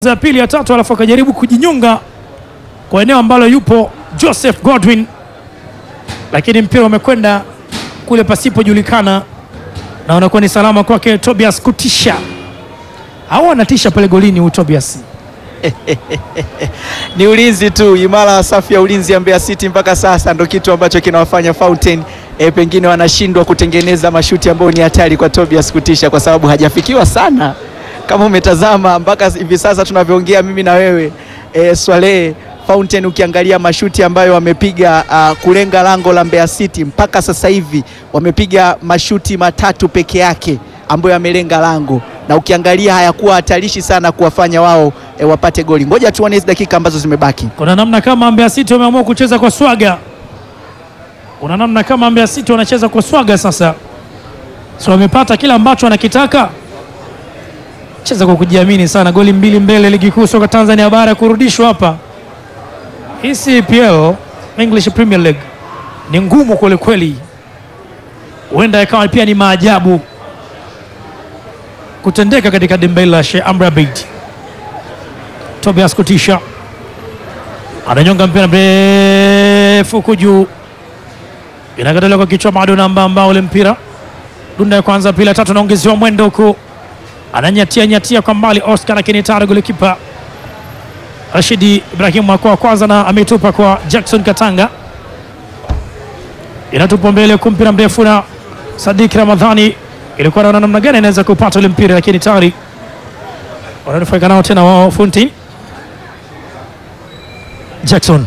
ya pili ya tatu, alafu akajaribu kujinyonga kwa eneo ambalo yupo Joseph Godwin, lakini mpira umekwenda kule pasipojulikana na unakuwa ni salama kwake Tobias kutisha au anatisha pale golini huyu Tobias. Ni ulinzi tu imara, safu ya ulinzi ya Mbeya City mpaka sasa ndo kitu ambacho kinawafanya Fountain e, pengine wanashindwa kutengeneza mashuti ambayo ni hatari kwa Tobias kutisha, kwa sababu hajafikiwa sana. Kama umetazama mpaka hivi sasa tunavyoongea mimi na wewe e, Swale Fountain, ukiangalia mashuti ambayo wamepiga uh, kulenga lango la Mbeya City mpaka sasa hivi wamepiga mashuti matatu peke yake ambayo yamelenga lango na ukiangalia hayakuwa hatarishi sana kuwafanya wao e, wapate goli. Ngoja tuone hizi dakika ambazo zimebaki. Kuna namna kama Mbeya City wameamua kucheza kwa swaga, kuna namna kama Mbeya City wanacheza kwa swaga sasa, so wamepata kila ambacho wanakitaka, cheza kwa kujiamini sana. Goli mbili mbele, ligi kuu soka Tanzania bara kurudishwa hapa. Hii CPL English Premier League ni ngumu kweli kweli, huenda ikawa pia ni maajabu kutendeka katika dimba la Sheikh Amri Abeid. Tobias kutisha ananyonga mpira mrefu huku juu, inakataliwa kwa kichwa, bado namba ambao ule mpira dunda ya kwanza, pili, ya tatu, naongezewa mwendo huku, ananyatia nyatia kwa mbali Oscar, lakini tayari golikipa Rashidi Ibrahim kwa kwanza na ametupa kwa Jackson Katanga, inatupa mbele huku, mpira mrefu na Sadik Ramadhani ilikuwa naona namna gani anaweza kupata ule mpira, lakini tayari wananufaika nao tena wao Fountain Jackson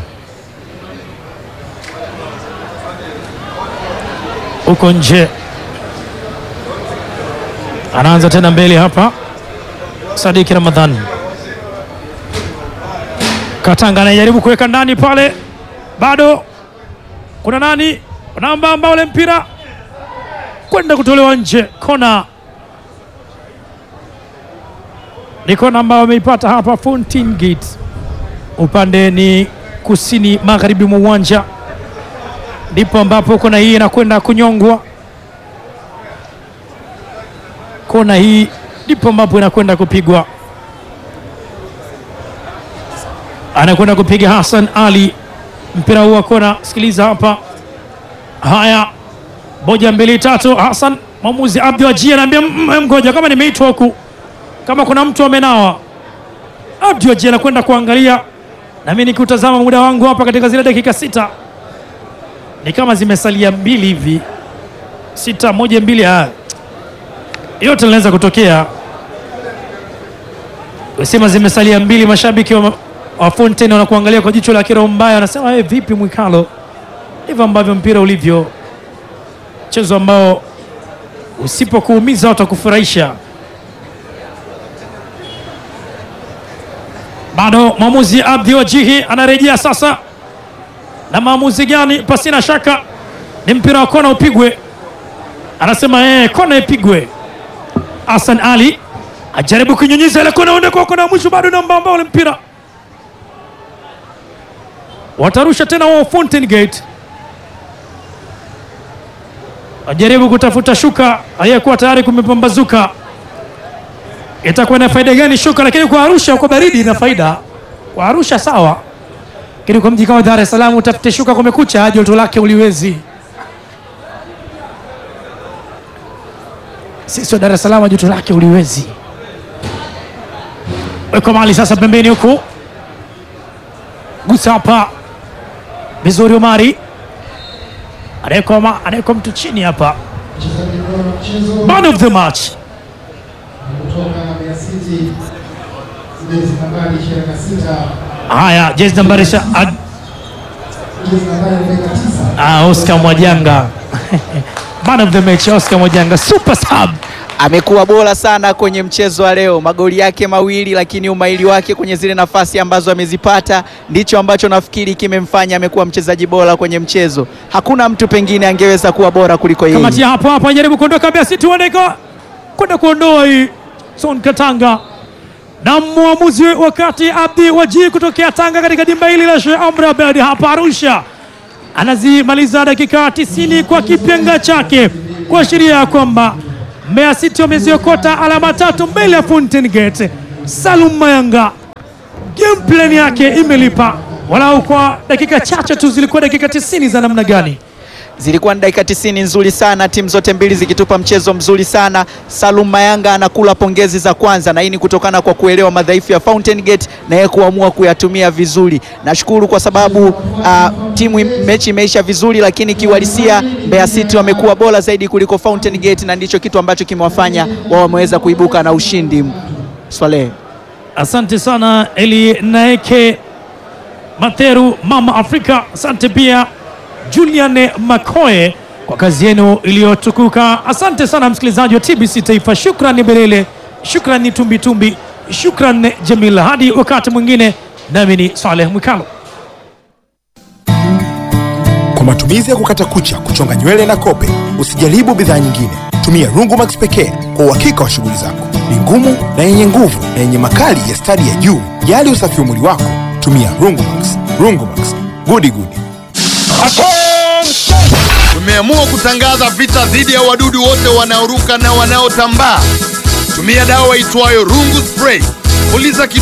huko nje, anaanza tena mbele hapa. Sadiki Ramadhan Katanga anajaribu kuweka ndani pale, bado kuna nani namba ambao ule mpira kwenda kutolewa nje. Kona ni kona ambao wameipata hapa Fountain Gate upande ni kusini magharibi mwa uwanja, ndipo ambapo kona hii inakwenda kunyongwa. Kona hii ndipo ambapo inakwenda kupigwa, anakwenda kupiga Hassan Ali mpira huu wa kona. Sikiliza hapa, haya, moja mbili tatu. Hassan mwamuzi Abdi Waji anaambia mgoja, kama nimeitwa huku, kama kuna mtu amenawa. Abdi Waji anakwenda kuangalia nami nikiutazama muda wangu hapa katika zile dakika sita ni kama zimesalia mbili hivi, sita moja mbili, haya yote linaweza kutokea. Usema zimesalia mbili, mashabiki wa, wa Fountain wanakuangalia kwa jicho la kiroho mbaya, wanasema hey, vipi Mwikalo? Ndivyo ambavyo mpira ulivyo, mchezo ambao usipokuumiza watakufurahisha. Bado mwamuzi Abdi Wajihi anarejea sasa, na maamuzi gani? Pasina shaka ni mpira wa kona upigwe, anasema eh, kona ipigwe. Hassan Ali ajaribu kunyunyiza ile kona, uende kwa kona ya mwisho, bado namba ambao ule mpira watarusha tena wao. Fountain Gate ajaribu kutafuta shuka, aliyekuwa tayari kumepambazuka itakuwa na faida gani shuka? Lakini kwa Arusha kwa baridi ina faida kwa Arusha sawa, lakini kwa mji kama Dar es Salaam utafute shuka kumekucha, joto lake uliwezi. Sisi wa Dar es Salaam joto lake uliwezi. Weko mali sasa pembeni huku, gusa hapa vizuri. Omari anawekwa mtu chini hapa, man of the match Haya, jezi nambari ah, Oscar Mwajanga man of the match, Oscar Mwajanga super sub amekuwa bora sana kwenye mchezo wa leo, magoli yake mawili, lakini umahiri wake kwenye zile nafasi ambazo amezipata ndicho ambacho nafikiri kimemfanya amekuwa mchezaji bora kwenye mchezo. Hakuna mtu pengine angeweza kuwa bora kuliko yeye. Kamati hapo hapo ajaribu kuondoka Mbeya City, waneka kwenda kuondoa hii Son Katanga na mwamuzi wakati Abdi Waji kutokea Tanga katika dimba hili la Sheikh Amri Abeid hapa Arusha anazimaliza dakika 90 kwa kipenga chake kuashiria ya kwamba Mbeya City wameziokota alama tatu mbele ya Fountain Gate. Salum Mayanga game plan yake imelipa, walau kwa dakika chache tu. Zilikuwa dakika 90 za namna gani? Zilikuwa ni dakika 90 nzuri sana, timu zote mbili zikitupa mchezo mzuri sana. Salum Mayanga anakula pongezi za kwanza, na hii ni kutokana kwa kuelewa madhaifu ya Fountain Gate na yeye kuamua kuyatumia vizuri. Nashukuru kwa sababu uh, timu mechi imeisha vizuri, lakini kiuhalisia Mbeya City wamekuwa bora zaidi kuliko Fountain Gate, na ndicho kitu ambacho kimewafanya wao wameweza kuibuka na ushindi. Swalehe. Asante sana Eli Naeke Matheru, Mama Afrika. Asante pia Julian Makoe kwa kazi yenu iliyotukuka. Asante sana msikilizaji wa TBC Taifa, shukrani Belele, shukrani Tumbitumbi, shukrani Jamila. Hadi wakati mwingine, nami ni Saleh Mwikalo. Kwa matumizi ya kukata kucha, kuchonga nywele na kope, usijaribu bidhaa nyingine. Tumia Rungumax pekee kwa uhakika wa shughuli zako. Ni ngumu na yenye nguvu na yenye makali ya stadi ya juu. Jali usafi wa mwili wako, tumia Rungumax. Rungumax, gudi gudi. Tumeamua kutangaza vita dhidi ya wadudu wote wanaoruka na wanaotambaa. Tumia dawa itwayo Rungu Spray. Puliza kidogo